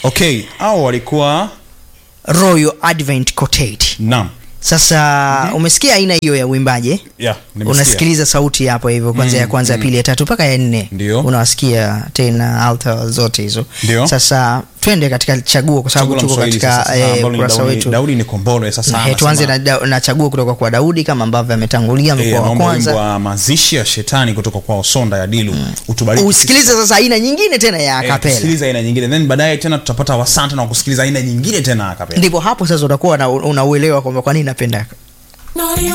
okay au walikuwa royal advent quartet naam sasa umesikia aina hiyo ya uimbaji eh? yeah, nimesikia. unasikiliza sauti hapo hivyo kwanza ya kwanza ya pili ya tatu mpaka ya nne Ndio. unawasikia tena alta zote hizo Ndio. sasa twende katika chaguo kwa sababu Chaguo la tuko Mswahili katika sasa, eh, ambalo ni ukurasa Daudi- wetu daudi ni kombole sasa Eh, tuanze anasema- na, da- na chaguo kutoka kwa daudi kama ambavyo ametangulia Eh, amekuwa wa anaomba wimbo kwanza wa mazishi ya shetani kutoka kwa sonda ya dilu utubariki usikilize sasa aina nyingine tena ya Eh, kapela tusikilize aina nyingine then baadaye tena tutapata wasanta na kusikiliza aina nyingine tena ya kapela ndipo hapo sasa utakuwa na- unauelewa kwamba kwa nini napenda Naughty